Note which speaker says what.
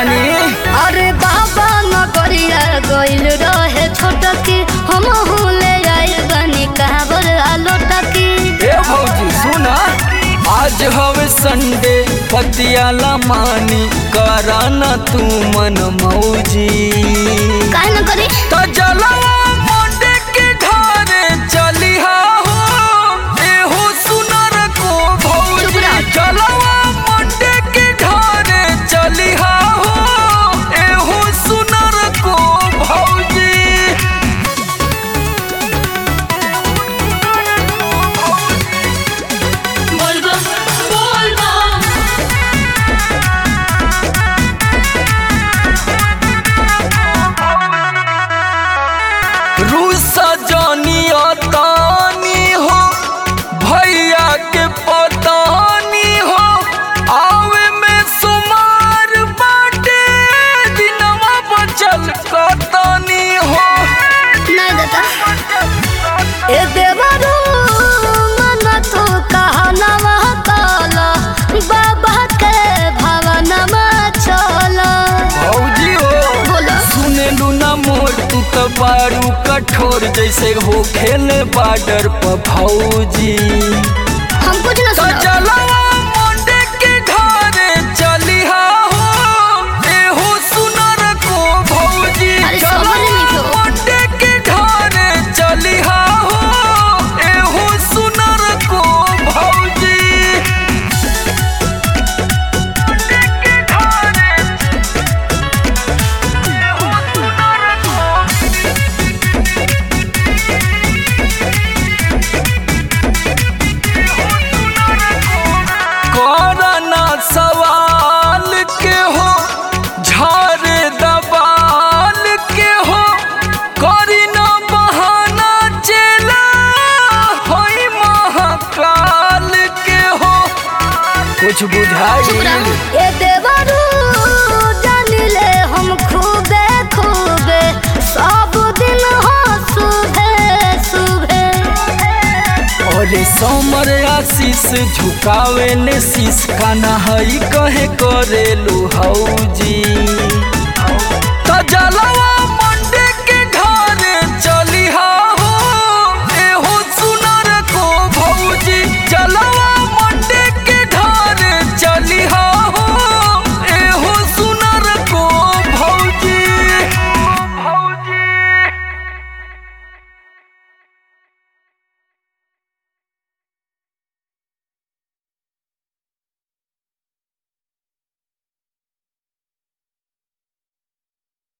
Speaker 1: बानी
Speaker 2: अरे बाबा नगरिया गइल रहे छोटकी हम ले आइल बनी काबर आलो टकी
Speaker 1: ए भौजी सुना आज हवे संडे पतियाला मानी कराना तू मन मौजी
Speaker 2: काहे न करी
Speaker 1: तो जलवा मोंडे के घरे चलिहा हो एहो सुनर को
Speaker 2: चुप
Speaker 1: भौजी
Speaker 2: रह।
Speaker 1: जलवा मोंडे के घरे चलिहा हो एहो सुनर को भौजी रूसा जानिया तानी हो भैया के पतानी हो आवे में सुमार बाटे दिनवा बचल कतानी हो
Speaker 2: नहीं देता ए देवरू मन तो कहनवा काला बाबा के भवनमा चला
Speaker 1: भौजी हो
Speaker 2: बोलो
Speaker 1: सुने लूना मोर तू तो बारू कठोर जैसे हो खेले बार्डर पर भौजी
Speaker 2: हम कुछ न
Speaker 1: तो
Speaker 2: सुना
Speaker 1: जलवा मोंडे के घरे चलिहा हो एहो सुनर को भौजी
Speaker 2: अरे
Speaker 1: जलवा
Speaker 2: समझ नहीं क्यों?
Speaker 1: मोंडे के घरे चलिहा हो एहो सुनर को भौजी मोंडे के घरे एहो सुनर को करना सवाल के हो झारे दबाल के हो करी न बहाना चेला होई महाकाल के हो कुछ
Speaker 2: चुप
Speaker 1: बुझाई
Speaker 2: रह ए देवरू जान ले हम खूबे खूबे सब दिन हो सुबह सुबह
Speaker 1: और समर आशीष झुकावे ने शीश काना हई कहे करे लो हौजी तो जलवा